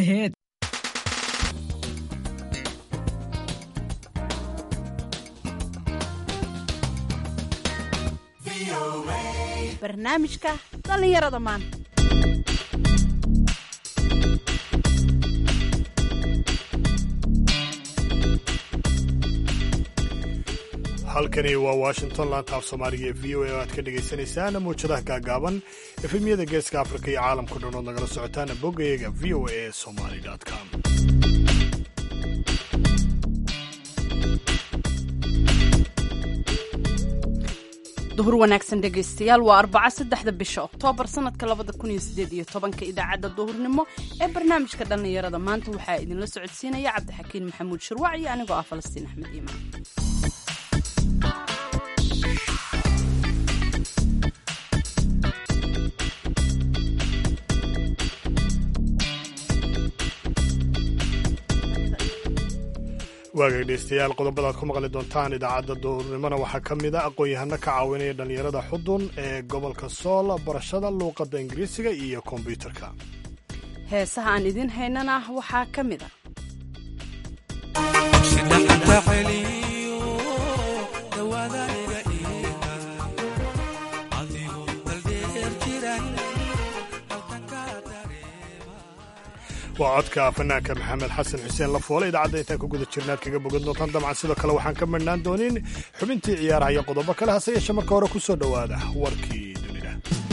aheyd barnaamijka dhallinyarada maanta halkani waa washington laanta af soomaaliga ee v o a oo aad ka dhagaysanaysaan muwjadaha gaagaaban efemyada geeska afrika iyo caalamka dhan ood nagala socotaan boggayaga v o a somali com duhur wanaagsan dhegaystayaal waa arbaca saddexda bisha oktoobar sanadka labada kun iyo sideed iyo tobanka idaacadda duhurnimo ee barnaamijka dhallinyarada maanta waxaa idinla socodsiinaya cabdixakiin maxamuud shirwac iyo anigoo ah falastiin axmed iimaan waaga dhegeystayaal qodobada aad ku maqli doontaan idaacadda duhurnimona waxaa ka mid a aqoon-yahano ka caawinaya dhallinyarada xudun ee gobolka sool barashada luuqadda ingiriisiga iyo kombyuutarka heesaha aan idiin haynana waxaa ka mid a waa codka fanaanka maxamed xasan xuseen lafoole idaacadda intaan ku guda jirnaad kaga bogan doontaan dabcan sidoo kale waxaan ka madhnaan doonin xubintii ciyaaraha iyo qodobo kale hase yeeshe marka hore ku soo dhowaada warkii dunida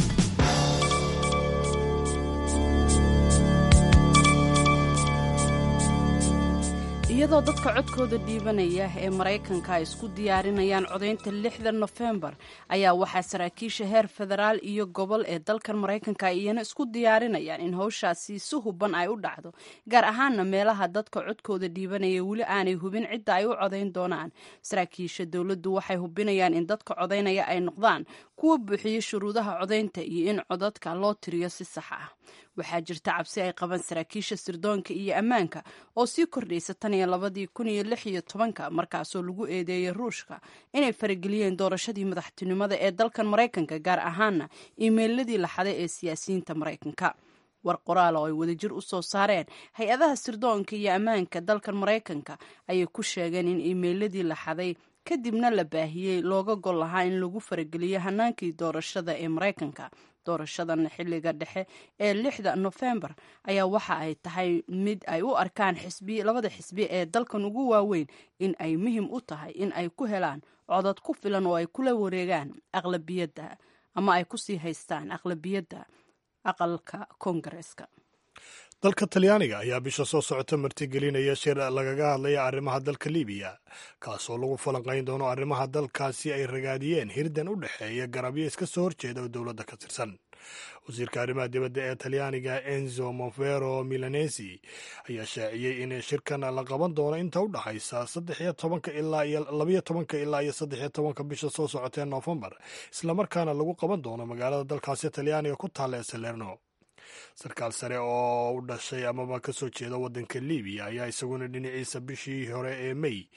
iyadoo dadka codkooda dhiibanaya ee maraykanka ay isku diyaarinayaan codaynta lixda nofembar ayaa waxaa saraakiisha heer federaal iyo gobol ee dalkan maraykanka iyana isku diyaarinayaan in howshaasi si huban ay u dhacdo gaar ahaana meelaha dadka codkooda dhiibanaya weli aanay hubin cidda ay u codayn doonaan saraakiisha dowladdu waxay hubinayaan in dadka codaynaya ay noqdaan kuwa buuxiya shuruudaha codaynta iyo in codadka loo tiriyo si sax ah waxaa jirta cabsi ay qabaan saraakiisha sirdoonka iyo ammaanka oo sii kordhaysa tan iyo labadii kun iyo lix iyo tobanka markaasoo lagu eedeeyay ruushka inay farageliyeen doorashadii madaxtinimada ee dalkan maraykanka gaar ahaana iimeyladii la xaday ee siyaasiyiinta maraykanka war qoraal oo ay wadajir u soo saareen hay-adaha sirdoonka iyo ammaanka dalkan maraykanka ayay ku sheegeen in iimeyladii la xaday kadibna la baahiyey looga gol lahaa in lagu farageliyo hanaankii doorashada ee maraykanka doorashadan xilliga dhexe ee lixda nofembar ayaa waxa ay tahay mid ay u arkaan xisbi labada xisbi ee dalkan ugu waaweyn in ay muhim u tahay in ay ku helaan codad ku filan oo ay kula wareegaan aqlabiyadda ama ay kusii haystaan aqlabiyadda aqalka koongareeska dalka talyaaniga ayaa bisha soo socota martigelinaya shir lagaga hadlaya arrimaha dalka libiya kaasoo lagu falanqayn doono arrimaha dalkaasi ay ragaadiyeen hirdan u dhexeeya garabyo iska soo horjeeda oo dowladda ka tirsan wasiirka arrimaha dibadda ee talyaaniga enzo monfero milanesi ayaa shaaciyey in shirkan la qaban doono inta u dhaxaysa saddexiyo tobanka ilaa iyo labayo tobanka ilaa iyo saddexiyo tobanka bisha soo socota ee noofembar islamarkaana lagu qaban doono magaalada dalkaasi talyaaniga ku taalla ee salerno sarkaal sare oo u dhashay amaba ka soo jeeda waddanka libiya ayaa isaguna dhinaciisa bishii hore ee mey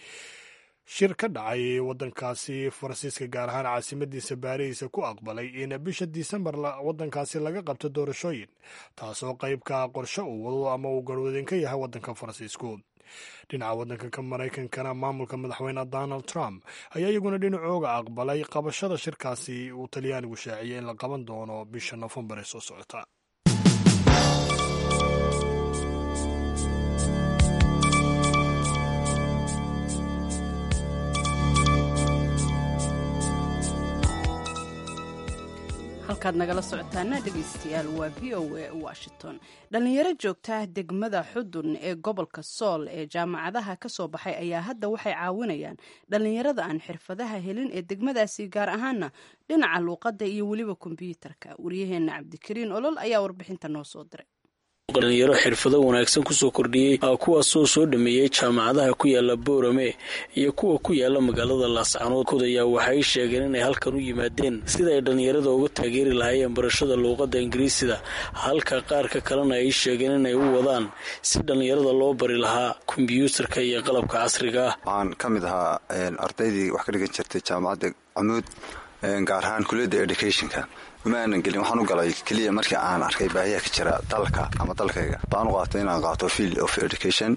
shir ka dhacay waddankaasi faransiiska gaar ahaan caasimadiisa baarihiisa ku aqbalay in bisha disembar waddankaasi laga qabto doorashooyin taasoo qaybka qorshe uu wado ama uu garwadeen ka yahay waddanka faransiisku dhinaca waddanka maraykankana maamulka madaxweyne donald trump ayaa iyaguna dhinacooga aqbalay qabashada shirkaasi uu talyaanigu shaaciyay in la qaban doono bisha nofembar ee soo socota halkaad nagala socotaana dhegaystayaal waa v o a washington dhallinyaro joogta degmada xudun ee gobolka sool ee jaamacadaha ka soo baxay ayaa hadda waxay caawinayaan dhallinyarada aan xirfadaha helin ee degmadaasi gaar ahaana dhinaca luuqadda iyo weliba kombyuutarka waryaheena cabdikariin olol ayaa warbixinta noo soo diray dhalinyaro xirfado wanaagsan kusoo kordhiyey kuwaasoo soo dhameeyey jaamacadaha ku yaala boorame iyo kuwa ku yaala magaalada laascanood ayaa waxay sheegeen inay halkan u yimaadeen sida ay dhallinyarada uga taageeri lahaayeen barashada luuqadda ingiriisida halka qaarka kalena ay sheegeen inay u wadaan si dhallinyarada loo bari lahaa kombyuutarka iyo qalabka casriga ah waxaan ka mid ahaa ardaydii wax ka dhigan jirtay jaamacadda camuud gaar ahaan kuliyadda educationka uma aanan gelin waxaan u galay keliya markii aan arkay baahiyaha ka jira dalka ama dalkayga baan u qaatay inaan qaato field of education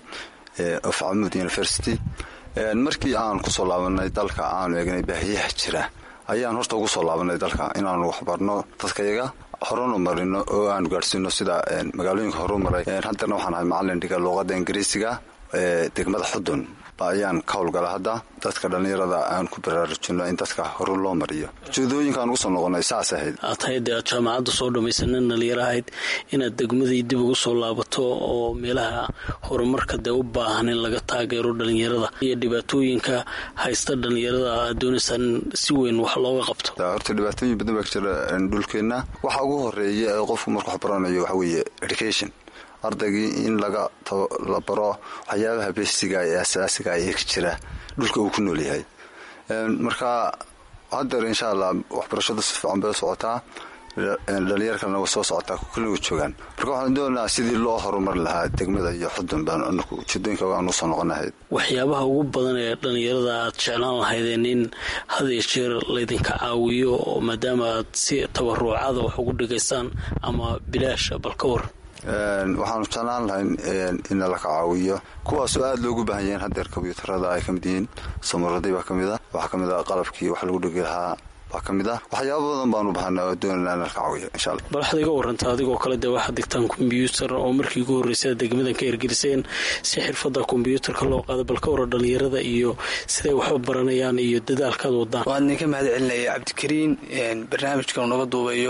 of camud university markii aan kusoo laabanay dalka aanu eegnay baahiyaha jira ayaan horta ugu soo laabanay dalka inaanu waxbarno dadkayaga horunu marino oo aanu gaadhsiino sida magaalooyinka horu maray haddana waxaan ahay macalin dhiga luuqadda ingiriisiga ee degmada xudun ayaan ka howlgala hadda dadka dhallinyarada aan ku baraarujino in dadka horu loo mariyo ujeedooyinkaan ugu soo noqonay saas ahayd aad tahayd aad jaamacadda soo dhammaysanin dhalinyaro ahayd inaad degmadii dib ugu soo laabato oo meelaha horumarka dee u baahan in laga taageero dhalinyarada iyo dhibaatooyinka haysta dhalinyarada aad doonaysaan si weyn wax looga qabto horta dhibaatooyin badan baa ka jira dhulkeenna waxa ugu horeeya ee qofku marku wax baranayo waxa weeye education ardaygii in laga la baro waxyaabaha besiga ee asaasiga ee ka jira dhulka uu ku nool yahay marka hadeer insha allah waxbarashadu si fiican bay u socotaa dhalinyar kalena way soo socotaa kulliga joogaan marka waxaan doonaa sidii loo horumari lahaa degmada iyo xudun baan anaku ujeedooyinka aan usoo noqonahayd waxyaabaha ugu badan ee dhalinyarada aad jeclaan lahaydeen in had iyo jeer laydinka caawiyo maadaama aad si tabaruucada wax ugu dhigaysaan ama bilaasha bal ka war waxaanu jeclaan lahayn in laka caawiyo kuwaasoo aada loogu baahan yahiin hadeer kombyuutarada ay ka mid yihiin samaradii baa ka mid a waxaa ka mid a qalabkii wax lagu dhigi lahaa baa ka mid ah waxyaaba badan baanu bahanaa oo doonana in laka caawiyo insha alla bal waxaad iga waranta adigoo kale dee waxaad digtaan kombyuutar oo markii ugu horreysay degmadan ka hirgeliseen si xirfadda kombyuutarka loo qaado bal ka wara dhalinyarada iyo siday waxba baranayaan iyo dadaalkaad wadaan waan idinka mahad celinaya cabdikariin barnaamijkan naga duubayo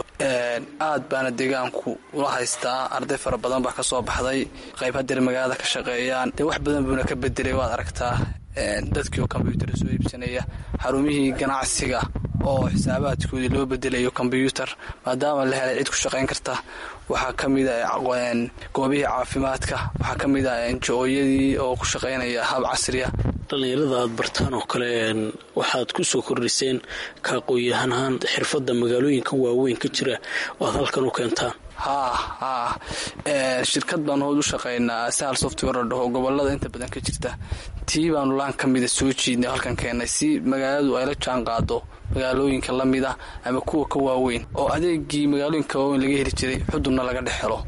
aad baana deegaanku ula haystaa arday fara badan baa ka soo baxday qayb hadeer magaalada ka shaqeeyaan dee wax badan buuna ka bedelay waad aragtaa dadkii oo kombyuutar soo iibsanaya xarumihii ganacsiga oo xisaabaadkoodii loo bedelayo kombyuutar maadaama la helay cid ku shaqayn karta waxaa ka mid a goobihii caafimaadka waxaa ka mid a enjo-oyadii oo ku shaqaynaya hab casriya dhalinyarada aad bartaan oo kale waxaad ku soo kordhiseen ka aqoon-yahanhaan xirfadda magaalooyinka waaweyn ka jira oo aad halkan u keentaan haa haa shirkad baanu hood u shaqaynaa sahal software la dhaho gobolada inta badan ka jirta tii baanu laan ka mida soo jiidnay halkan keennay si magaaladu ay la jaan qaado magaalooyinka la mid ah ama kuwa ka waaweyn oo adeegii magaalooyinka waaweyn laga heli jiray xudunna laga dhex helo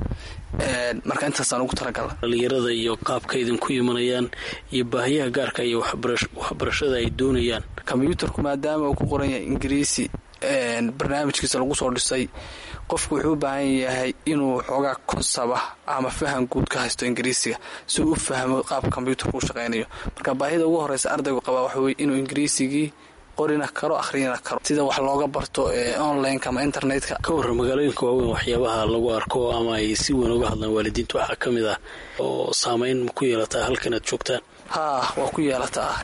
marka intaasaan ugu talagala dhalinyarada iyo qaabka idinku imanayaan iyo baahiyaha gaarka iyo waxbarashada ay doonayaan kombyuutarku maadaama uu ku qoran yahay ingiriisi barnaamijkiisa lagu soo dhisay qofku wuxuu u baahan yahay inuu xoogaa konsaba ama faham guud ka haysto ingiriisiga si uu u fahmo qaabka kombyuutarku u shaqaynayo marka baahida ugu horeysa ardaygu qabaa waxa weye inuu ingiriisigii qorina karo akhriyina karo sida wax looga barto ee onlineka ama internetka ka warran magaalooyinka waaweyn waxyaabaha lagu arko ama ay si weyn uga hadlaan waalidiinta waxaa ka mid ah oo saameyn ku yeelataa halkan aad joogtaan haa waa ku yeelataa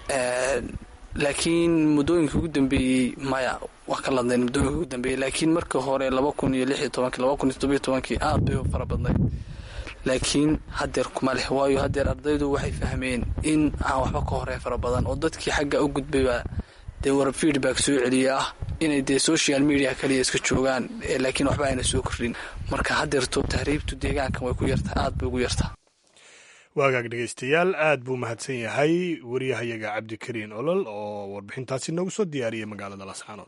laakiin muddooyinka ugu dambeeyey maya wax ka ladnayn muddooyinka ugu dambeeyey laakiin markii hore laba kun iyo lix iyo tobankii laba kun iyo toddobiyo tobankii aad bay u fara badnayd laakiin hadeer kuma leh waayo hadeer ardaydu waxay fahmeen in aan waxba ka horey fara badan oo dadkii xagga u gudbayba dee war feedback soo celiya ah inay dee social media kaliya iska joogaan laakiin waxba ayna soo kordhin marka hadeerto tahriibtu deegaankan way ku yartaa aad bay ugu yartaa waagaag dhegaystayaal aad buu mahadsan yahay waryahayaga cabdikariin olol oo warbixintaasi noogu soo diyaariyay magaalada lascaanood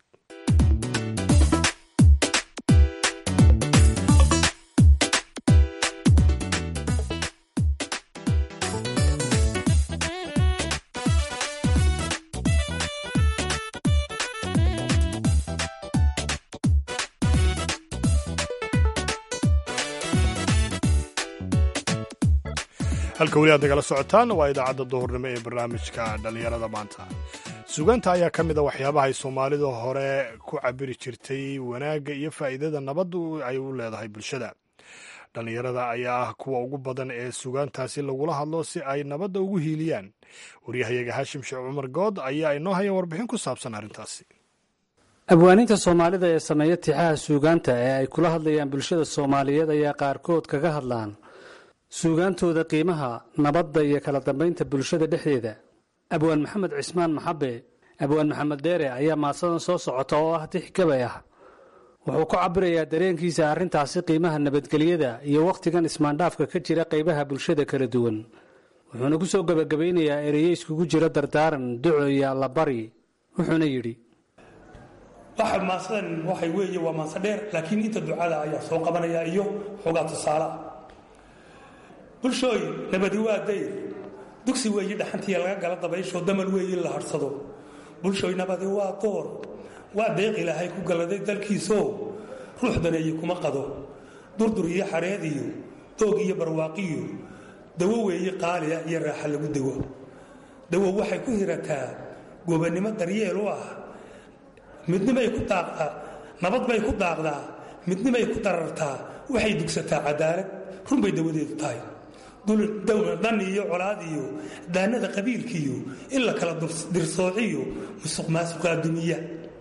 halka weli aad nagala socotaan waa idaacadda duhurnimo ee barnaamijka dhallinyarada maanta sugaanta ayaa ka mid a waxyaabaha ay soomaalidu hore ku cabiri jirtay wanaagga iyo faa'iidada nabaddu ay u leedahay bulshada dhallinyarada ayaa ah kuwa ugu badan ee sugaantaasi lagula hadlo si ay nabadda ugu hiiliyaan waryahayaga haashim sheekh cumar good ayaa inoo haya warbixin ku saabsan arrintaasi abwaaninta soomaalida ee sameeya tixaha suugaanta ee ay kula hadlayaan bulshada soomaaliyeed ayaa qaarkood kaga hadlaan suugaantooda qiimaha nabadda iyo kala dambaynta bulshada dhexdeeda abwaan maxamed cismaan maxabe abwaan maxamed dheere ayaa maasadan soo socota oo ah tix gabay ah wuxuu ku cabirayaa dareenkiisa arrintaasi qiimaha nabadgelyada iyo wakhtigan ismaandhaafka ka jira qaybaha bulshada kala duwan wuxuuna ku soo gebagabaynayaa ereyo iskugu jira dardaaran duco iyo allabari wuxuuna yidhi waxa maasadan waxay weeye waa maanse dheer laakiin inta ducada ayaa soo qabanaya iyo xoogaa tusaale ah bulshooy nabadi waa dayr dugsi weeye dhaxantiya laga gala dabaysho damal weeye la hadhsado bulshooy nabadi waa door waa deeq ilaahay ku galladay dalkiisoo ruux daneeye kuma qado durdur iyo xareed iyo doog iyo barwaaqiyo dawo weeye qaaliya iyo raaxa lagu dawo dawo waxay ku hirataa gobannimo daryeel u ah midnimay ku daaqdaa nabad bay ku daaqdaa midnimay ku darartaa waxay dugsataa cadaalad runbay dawadeedu tahay dan iyo colaad iyo daanada qabiilkiiyo in la kala dirsoociyo musuq maasuqaa dumiya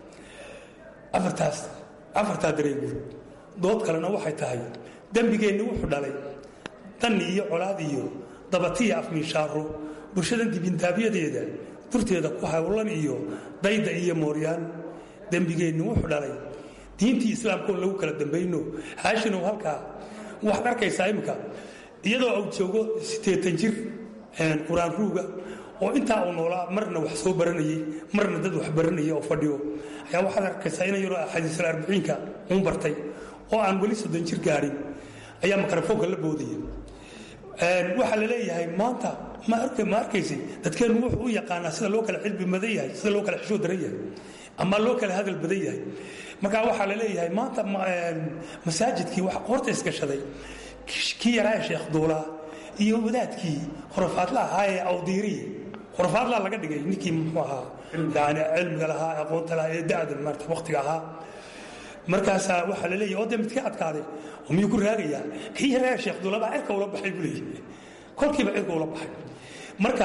afartaas afartaa dareeguud dood kalena waxay tahay dembigeenni wuxuu dhalay danni iyo colaad iyo dabatiya afmiishaaro bulshadan dibintaabyadeeda durteeda ku hawlan iyo dayda iyo mooryaan dembigeenni wuxuu dhalay diintii islaamkaoon lagu kala dambayno haashinow halkaa waxaad arkaysaa imminka iyadoo uu joogo siddeetan jir qur-aan ruuga oo intaa uu noolaa marna wax soo baranayey marna dad wax baranaya oo fadhiyo ayaa waxaad arkaysaa ina yaroo xadiisul arbiciinka uun bartay oo aan weli soddon jir gaadhin ayaa mikrofoonka la boodaya waxaa la leeyahay maanta ma arkaysa dadkeennu wuxuu u yaqaanaa sida loo kala cilbi badan yahay sida loo kala xishoo daran yahay ama loo kala hadal badan yahay markaa waxaa la leeyahay maanta masaajidkii wax qoorta isgashaday kii yaraa sheekh duulaa iyo wadaadkii khurafaadla ahaa ee awdiiriya khurafaadlaa laga dhigay ninkii muxuu ahaa yani cilmiga lahaa aqoonta lahaa ee da'da maarta waqtiga ahaa markaasaa waxaa la leeyahay oo dee midka adkaaday oo miyuu ku raagayaa kii yaraa sheekh duulabaa cirka ula baxay buu leeyahay kolkiiba cirka ula baxay marka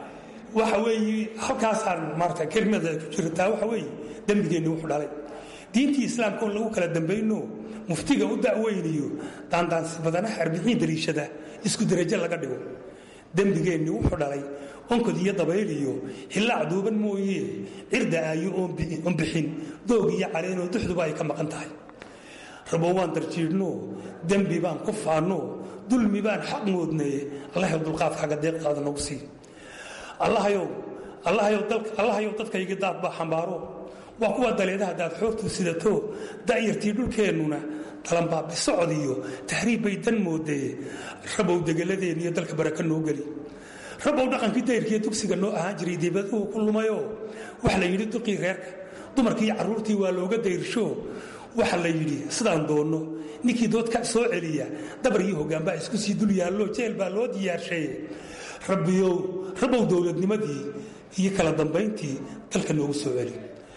waxa weeye halkaasaan maarata kelimada ku jirataa waxa weeye dembigeenni wuxuu dhalay diintii islaamka oon lagu kala dambayno muftiga u da'weyniyo daandaansi badanaha arbiciin dariishada isku derajo laga dhigo dembigeenni wuxuu dhalay onkod iyo dabayl iyo hillaac duuban mooye cirda aayo oon bixin doog iyo caleenoo duxduba ay ka maqan tahay rabo waan darjiidhno dembi baan ku faanno dulmi baan xaq moodnaye allahayow dulqaadkaaga deeqaada nagu sii allahayow allahayow dadkayga daad baa xambaaro waa kuwa daleedaha daad xoortuu sidato da'yartii dhulkeennuna dalanbaa bisocod iyo tahriib bay dan moodee rabow degeladeen iyo dalka baraka noo geli rabow dhaqankii dayrkiiyo dugsiga noo ahaan jiray dibaduhu ku lumayoo waxa la yidhi duqii reerka dumarkii iyo carruurtii waa looga dayrsho waxa la yidhi sidaan doonno ninkii dood ka soo celiya dabar iyo hoggaanbaa isku sii dul yaallo jeel baa loo diyaarshaye rabbiyow rabow dowladnimadii iyo kala dambayntii dalka noogu soo celi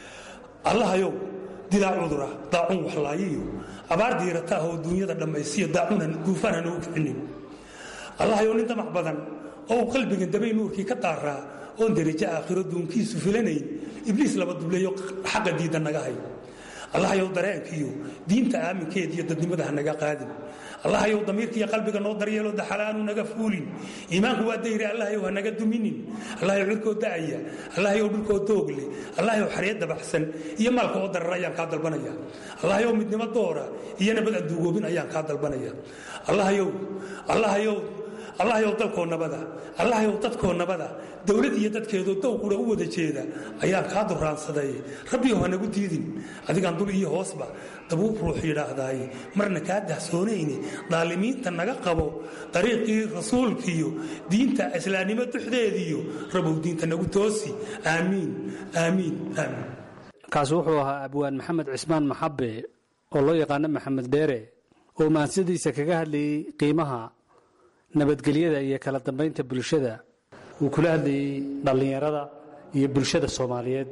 allahayow dilaa cudura daacun waxlaayiyo abaar diirata ah oo duunyada dhammaysiyo daacunan duufaan ha noogu kicinin allahayow nin damac badan oo uu qalbigan dabay nuurkii ka daaraa oon derajo aakhiro duunkiisu filanayn ibliis laba dubleeyo xaqa diidda naga hay allahayow dareenkiiyo diinta aaminkeed iyo dadnimada ha naga qaadin allahayow damiirkiiyo qalbiga noo daryeelo daxalaanu naga fuulin iimaanku waa dayri allahayow ha naga duminin allahayow cirkoo da'aya allahayow dhulkoo doogle allahayow xaryad dabaxsan iyo maalka oo darar ayaan kaa dalbanaya allahayow midnimo doora iyo nabad aan duugoobin ayaan kaa dalbanaya allahayow allahayow allahayow dalkoo nabada allahayow dadkoo nabada dowlad iyo dadkeedoo dowqura u wada jeeda ayaan kaa duraansaday rabbiyow ha nagu diidin adigaan dul iyo hoosba dabuub ruux yidhaahdaay marna kaa dahsoonayni daalimiinta naga qabo dariiqii rasuulkiiyo diinta islaamnimo duxdeediyo rabow diinta nagu toosi aamiin aamiin aamiin kaasi wuxuu ahaa abwaan maxamed cismaan maxabe oo loo yaqaano maxamed dheere oo maansadiisa kaga hadlayey qiimaha nabadgelyada iyo kala dambaynta bulshada uu kula hadlayey dhallinyarada iyo bulshada soomaaliyeed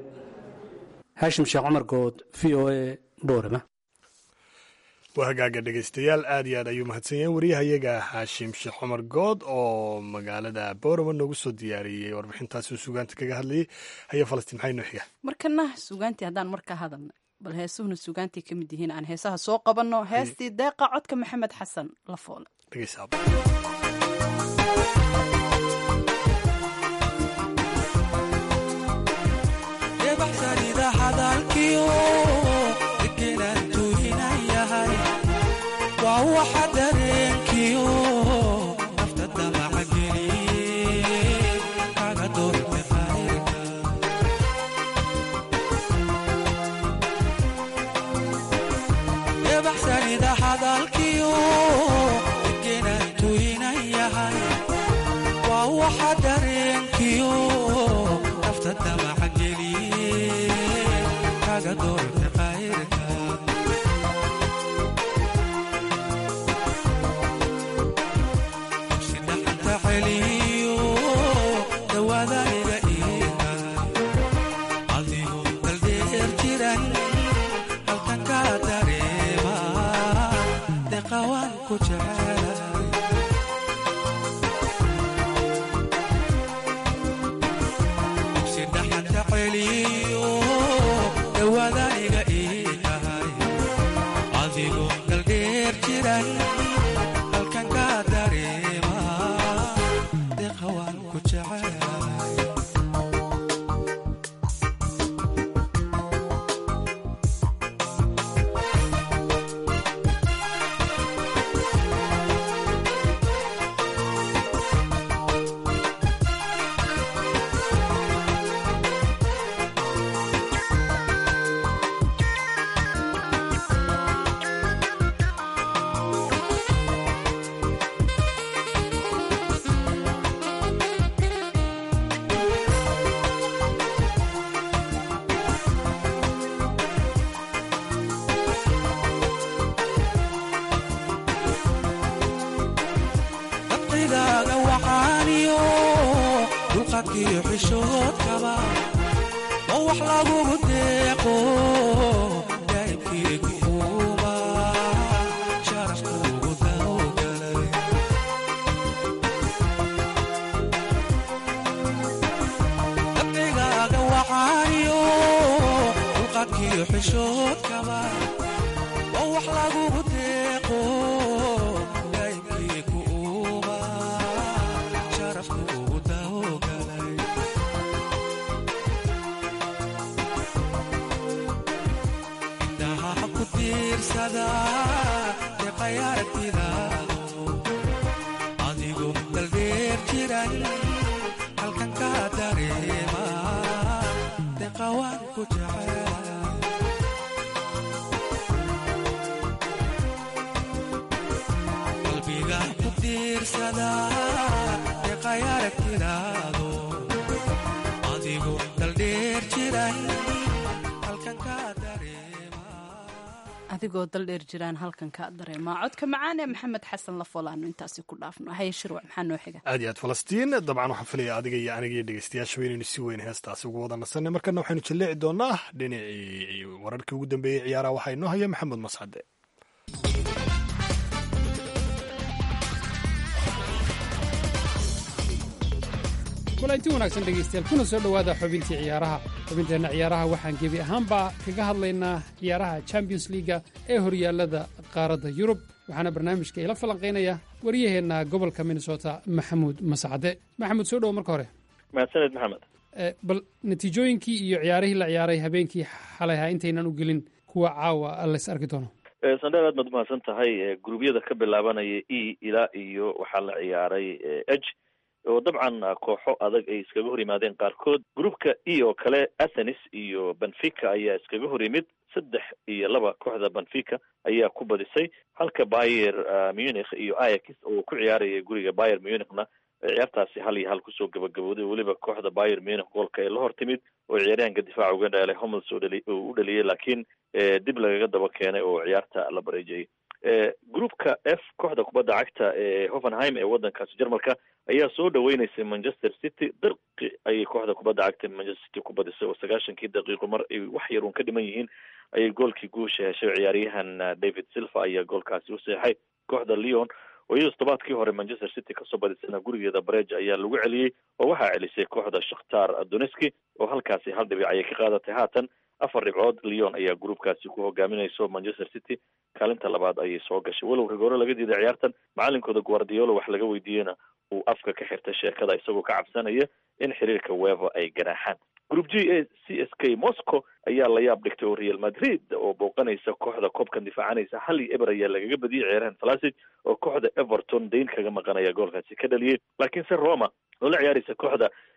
haashim sheekh cumar good v o a boorama waa hagaaga dhegaystayaal aad iyo aad ayuu mahadsan yahay waryahayaga haashim sheekh cumar good oo magaalada boorama noogu soo diyaariyey warbixintaasi uu sugaanta kaga hadlayay haya falastiin maxay noo xiga markana sugaantii haddaan markaa hadalna bal heesuhuna sugaantii ka mid yihiin aan heesaha soo qabanno heestii deeqa codka maxamed xasan la foole dhegaysaaba waa waxa dareenkiyo nafta damaca geliye kaga doorta qayrka waxa dareenkiyo nafta damaca geliye kaga doorta qayrka si dhaxanta celiyo dhawaada iga iiga adigu daldheer jiran halkan ka dareema deqawaan ku jecelahay si dhaxanta celiyo dhawaada iga iigahay adigu daldheer jiran halkan ka dareema deqawaan ku jecelahay dabqigaaga waxaaniyo dulqadkiyo xishoodkaba oo wax lagugu deeqo daa'ibkiigu uuba sharafkuugu dawgalay dabqigaaga waxaaniyo dulqadkiyo xishoodkaba oo wax lagugu deeqo daa'ibkiigu uuba sharafkuugu dawgalay indhaha ku tiirsada deqayaragtidaado adigu daldheer jiran halkan ka dareema deqawaan ku jecelahay qalbiga ku tiirsada deqayaragtidaado adigu daldheer jiran halkan ka dareema adigoo daldheer jiraan halkan ka dareemaa codka macaan ee maxamed xasan lafolaanu intaasi ku dhaafno haye shirwac maxaa noo xiga aad iyo aad falastiin dabcan waxaan filaya adiga iyo aniga iyo dhegeystayaasha inaynu si weyn heestaasi ugu wada nasanay markana waxaynu jalleeci doonaa dhinacii wararkii ugu dambeeyey ciyaaraha waxaa inoo haya maxamed mascade kulanti wanaagsan dhegaystayaal kuna soo dhowaada xubintii ciyaaraha xubinteenna ciyaaraha waxaan gebi ahaanba kaga hadlaynaa ciyaaraha champions liiga ee horyaallada qaaradda yurub waxaana barnaamijka ila falanqaynaya waryaheenna gobolka minnesota maxamuud mascade maxamuud soo dhowo marka hore mahadsaned maxamed Eh, bal natiijooyinkii iyo ciyaarihii la ciyaaray habeenkii xalayha intaynan u gelin kuwa caawa lays arki doono Eh, sandheer aad baad umahadsan tahay Eh, gurubyada ka bilaabanaya e ilaa iyo waxaa la ciyaaray h oo dabcan ah, kooxo adag ay iskaga hor yimaadeen qaarkood grupka e oo kale athenis iyo benfica ayaa iskaga hor yimid saddex iyo laba kooxda benfica ayaa ku badisay halka bayer ah, munich iyo ayax oo ku ciyaaraya guriga bayer munichna eh, ciyaartaasi hal iyo hal kusoo gabagabooday weliba kooxda bayer munich goolka ee la hor timid oo ciyaaryahanka difaaca uga dheelay homels oo dhali oo u dhaliyay laakiin eh, dib lagaga daba keenay oo ciyaarta la bareejayay Eh, groupka f kooxda kubadda cagta ee hoffenheim ee wadankaasi jarmalka ayaa soo dhaweyneysay manchester city dirqi ayay kooxda kubadda cagta manchester city ku badisay oo sagaashankii daqiiqo mar ay wax yar uun ka dhiman yihiin ayay goolkii guusha heshay ciyaaryahan ah, david silva ayaa goolkaasi u seexay kooxda leon oo iyadoo todobaadkii hore manchester city kasoo badisana gurigeeda barej ayaa lagu celiyey oo waxaa celisay kooxda shakhtar doneski oo halkaasi hal dhibic ayay ka qaadatay haatan afar dhibcood leon ayaa gruupkaasi ku hogaaminayso manchester city kaalinta labaad ayay soo gashay walow rigoore laga diiday ciyaartan macalinkooda guardiolo wax laga weydiiyeyna uu afka ka xirtay sheekada isagoo ka cabsanaya in xiriirka weva ay ganaaxaan group g a c s k moscow ayaa la yaab dhigtay oo real madrid oo booqanaysa kooxda koobkan difaacanaysa hal iyo eber ayaa lagaga badiyey ciyaarahan falasic oo kooxda everton dayn kaga maqanaya goolkaasi ka dhaliyey laakiinse roma oo la ciyaaraysa kooxda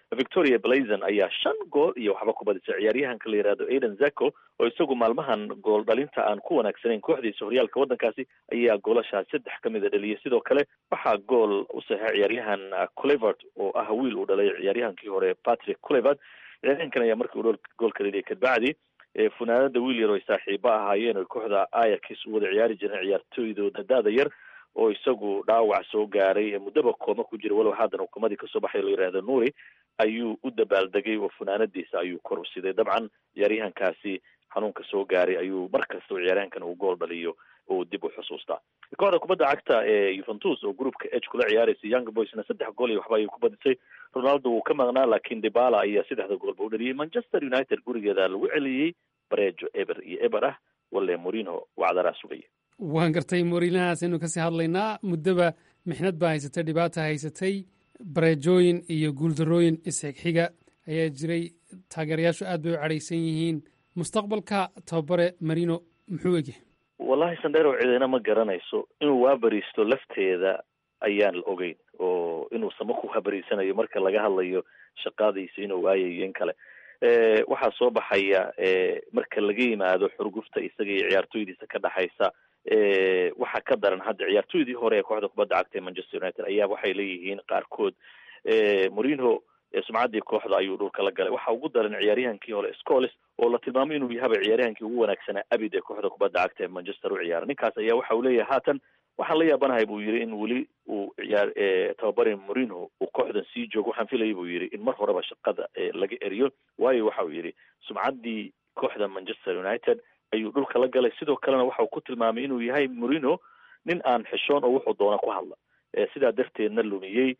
victoria blazon ayaa shan gool iyo waxba ku badisay ciyaaryahanka la yihahdo aiden zako oo isagu maalmahan gool dhalinta aan ku wanaagsanayn kooxdiisa horyaalka waddankaasi ayaa goolashaas saddex ka mida dhaliyay sidoo kale waxaa gool u saxay ciyaaryahan culevert oo ah wiil uu dhalay ciyaaryahankii hore patrick culevert ciyaaryahankan ayaa markii uu goolka dhaliyay kadbacdi funaanada wiil yar oo ay saaxiibo ahaayeen oo kooxda ayax u wada ciyaari jireen ciyaartooydooda daada yar oo isagu dhaawac soo gaaray muddaba kooma ku jira walow haatan hukuumadii kasoo baxay la yihahdo nuuri ayuu u dabaaldegay oo funaanadiisa ayuu kor u siday dabcan ciyaaryahankaasi xanuunka soo gaaray ayuu mar kasta oo ciyaaryahankan uu gool dhaliyo oo dib u xusuustaa kooxda kubadda cagta ee yuventus oo groupka h kula ciyaaraysa young boysna saddex gool iyo waxba ayay ku badisay ronaldo wuu ka maqnaa laakiin dibala ayaa saddexda goolba u dhaliyay manchester united gurigeeda lagu celiyey barejo eber iyo eber ah walle morino wacdaraa sugaya waan gartay moriinahaas aynu kasii hadlaynaa muddaba mixnad baa haysatay dhibaata haysatay bareejooyin iyo guuldarooyin isxigxiga ayaa jiray taageerayaashu aad bay u cadhaysan yihiin mustaqbalka tababare marino muxuu egyahay wallahi sandheerow cidina ma garanayso inuu waabariisto lafteeda ayaan la ogeyn oo inuu samo ku habariisanayo marka laga hadlayo shaqadiisa inuu waayayo in kale waxaa soo baxaya marka laga yimaado xurgufta isaga iyo ciyaartooydiisa ka dhexaysa waxaa ka daran hadda ciyaartooydii hore ee kooxda kubadda cagta ee manchester united ayaa waxay leeyihiin qaarkood morino sumcaddii kooxda ayuu dhulka la galay waxa ugu daran ciyaaryahankii hore scoles oo la tilmaamay inuu yahaba ciyaaryahankii ugu wanaagsanaa abid ee kooxda kubadda cagta ee manchester u ciyaara ninkaas ayaa waxa uu leeyahay haatan waxaan la yaabanahay buu yidhi in weli uu ciyaar tababare morino uu kooxdan sii joogo waxaan filayay buu yidhi in mar horeba shaqada laga eriyo waayo waxa uu yidhi sumcaddii kooxda manchester united ayuu dhulka la galay sidoo kalena waxa uu ku tilmaamay inuu yahay morino nin aan xishoon oo wuxuu doona ku hadla sidaa darteedna lumiyey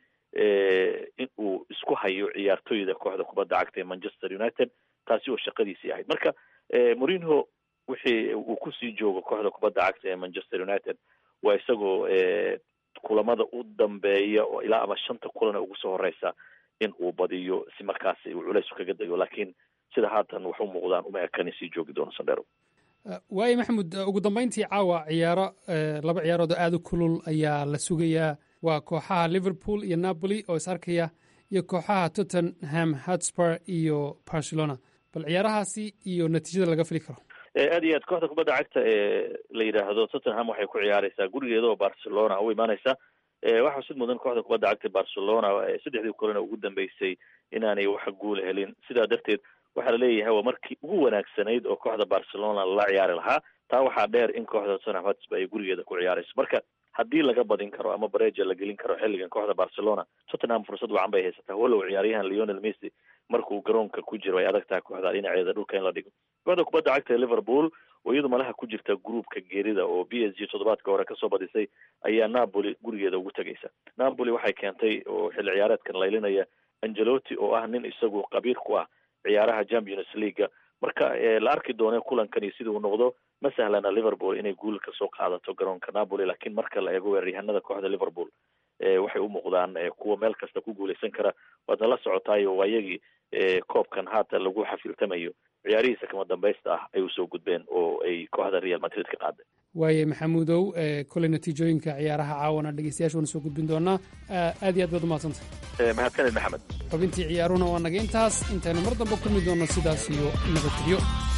in uu isku hayo ciyaartooyda kooxda kubadda cagta ee manchester united taasi oo shaqadiisii ahayd marka morino wixii uu kusii joogo kooxda kubadda cagta ee manchester united waa isagoo kulamada u dambeeya oo ilaa ama shanta kulan ee ugu soo horeysa in uu badiyo si markaasi uu culays kaga dayo laakiin sida haatan wax u muuqdaan uma ekanin sii joogi doono sandhero waayo maxamed ugu dambeyntii caawa ciyaaro laba ciyaarood oo aada u kulul ayaa la sugayaa waa kooxaha liverpool iyo napoli oo is arkaya iyo kooxaha tottenham hotspur iyo barcelona bal ciyaarahaasi iyo natiijada laga fili karo aad iyo aad kooxda kubadda cagta ee la yidhaahdo tottenham waxay ku ciyaareysaa gurigeeda oo barcelona u imaaneysa waxaa sid mudan kooxda kubadda cagta barcelona saddexdii kulana ugu dambeysay inaanay wax guul helin sidaa darteed waxaa laleeyahay waa markii ugu wanaagsanayd oo kooxda barcelona la ciyaari lahaa taa waxaa dheer in kooxda tottenham hotspur ay gurigeeda ku ciyaareyso marka haddii laga badin karo ama bareja la gelin karo xilligan kooxda barcelona tottenham fursad wacan bay haysataa walow ciyaaryahan leonel messi markuu garoonka ku jiro ay adag tahay kooxda dhinaceeda dhulka in la dhigo kooxda kubadda cagta ee liverpool oo iyadu malaha ku jirta groupka geerida oo b s g toddobaadka hore kasoo badisay ayaa napoli gurigeeda ugu tegaysa napoli waxay keentay oo xilli ciyaareedkan laylinaya angelotti oo ah nin isagu qabiir ku ah ciyaaraha champions leaguea marka la arki doone kulankani sida uu noqdo ma sahlana liverpool inay guul kasoo qaadato garoonka napoli laakiin marka la eego weeraryahanada kooxda liverpool waxay u muuqdaan kuwa meel kasta ku guuleysan kara waadna la socotaayo waayagii koobkan haatan lagu xafiltamayo ciyaarihiisa kama dambaysta ah ay usoo gudbeen oo ay kooxda real madrid ka qaaday waaye maxamuudow koley natiijooyinka ciyaaraha caawana dhegeystayaasha waana soo gudbin doonaa aad iyo aad baad umahadsantay mahadsaned maxamed xubintii ciyaaruhuna waa naga intaas intaynu mar dambe kulmi doonno sidaas iyo nabadgelyo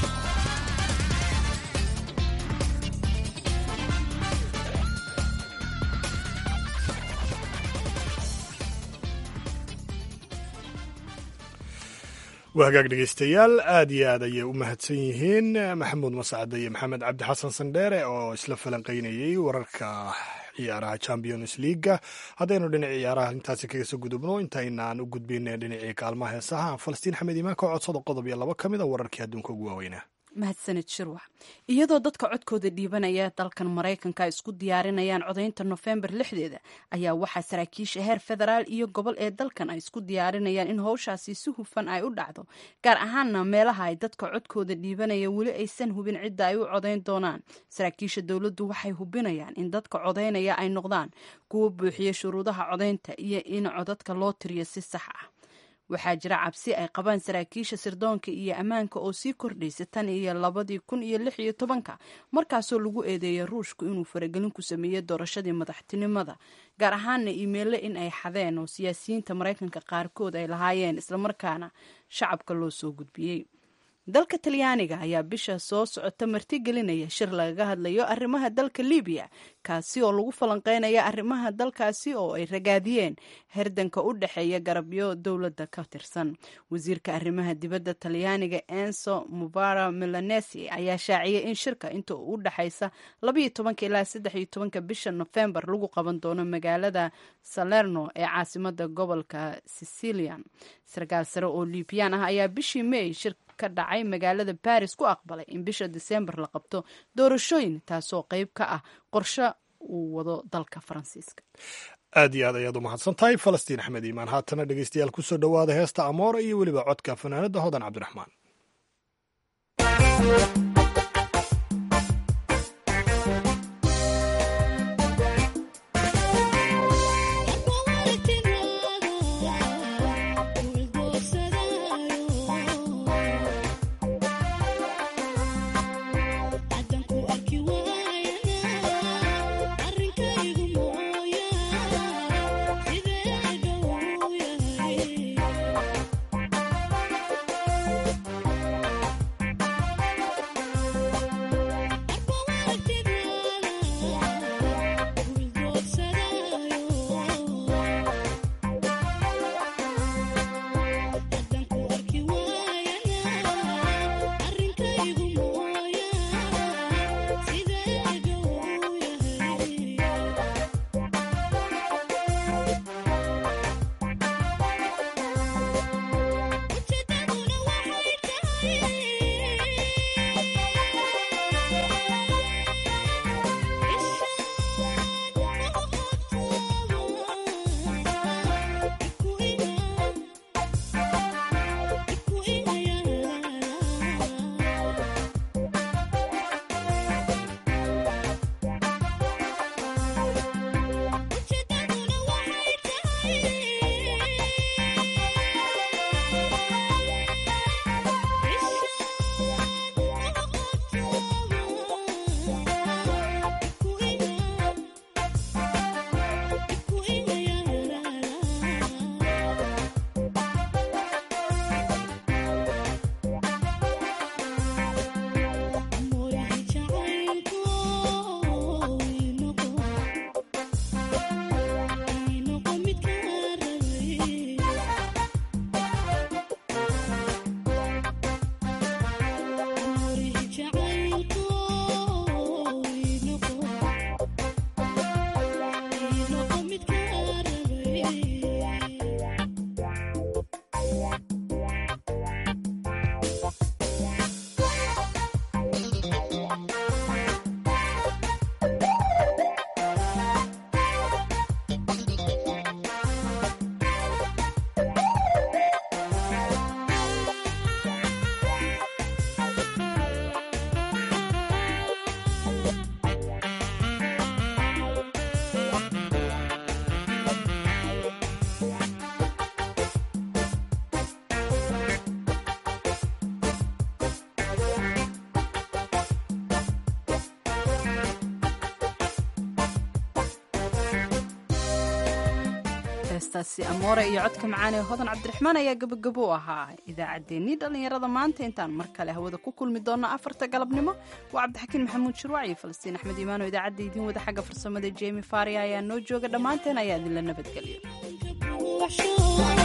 waa hagaag dhegeystayaal aad iyo aad ayay u mahadsan yihiin maxamuud mascade iyo maxamed cabdi xasan sandheere oo isla falanqeynayey wararka ciyaaraha champions leaga haddaynu dhinaci ciyaaraha intaasi kaga soo gudubno intaynaan u gudbin dhinacii kaalmaha heesaha falastiin xamed imaan ka codsada qodob iyo laba ka mid a wararkii adduunka ugu waaweynaa mahadsanid shirwax iyadoo dadka codkooda dhiibanaya dalkan maraykanka isku diyaarinayaan codaynta nofembar lixdeeda ayaa waxaa saraakiisha heer federaal iyo gobol ee dalkan ay isku diyaarinayaan in howshaasi si hufan ay u dhacdo gaar ahaana meelaha ay dadka codkooda dhiibanaya weli aysan hubin cidda ay u codayn doonaan saraakiisha dowladdu waxay hubinayaan in dadka codaynaya ay noqdaan kuwo buuxiya shuruudaha codaynta iyo in codadka loo tiriyo si sax ah waxaa jira cabsi ay qabaan saraakiisha sirdoonka iyo ammaanka oo sii kordhaysa tan iyo labadii kun iyo lix iyo tobanka markaasoo lagu eedeeyay ruushku inuu faragelin ku sameeyey doorashadii madaxtinimada gaar ahaana iimeyle in ay xadeen oo siyaasiyiinta maraykanka qaarkood ay lahaayeen islamarkaana shacabka loo soo gudbiyey dalka talyaaniga ayaa bisha soo socota martigelinaya shir lagaga hadlayo arrimaha dalka libiya kaasi oo lagu falanqeynaya arrimaha dalkaasi oo ay ragaadiyeen herdanka u dhexeeya garabyo dowladda ka tirsan wasiirka arrimaha dibadda talyaaniga enso mubara milanesi ayaa shaaciyay in shirka inta u dhexaysa labaiyo tobanka ilaa saddex iyo tobanka bisha nofembar lagu qaban doono magaalada salerno ee caasimada gobolka sicilian sarkaal sare oo libyaan ah ayaa bishii may shir ka dhacay magaalada baris ku aqbalay in bisha disembar la qabto doorashooyin taasoo qayb ka ah qorshe uu wado dalka faransiiska aad iyo aad ayaad u mahadsan tahay falastiin axmed iimaan haatana dhegeystayaal kusoo dhowaada heesta amoora iyo weliba codka fanaanada hodan cabdiraxmaan heestaasi amoore iyo codka macaan ee hodan cabdiraxmaan ayaa gabagabo u ahaa idaacaddeenii dhallinyarada maanta intaan mar kale hawada ku kulmi doonno afarta galabnimo waa cabdixakiin maxamuud shirwac iyo falastiin axmed iimaan oo idaacadda idiin wada xagga farsamada jemi faria ayaa noo jooga dhammaanteen ayaa idinla nabadgelyo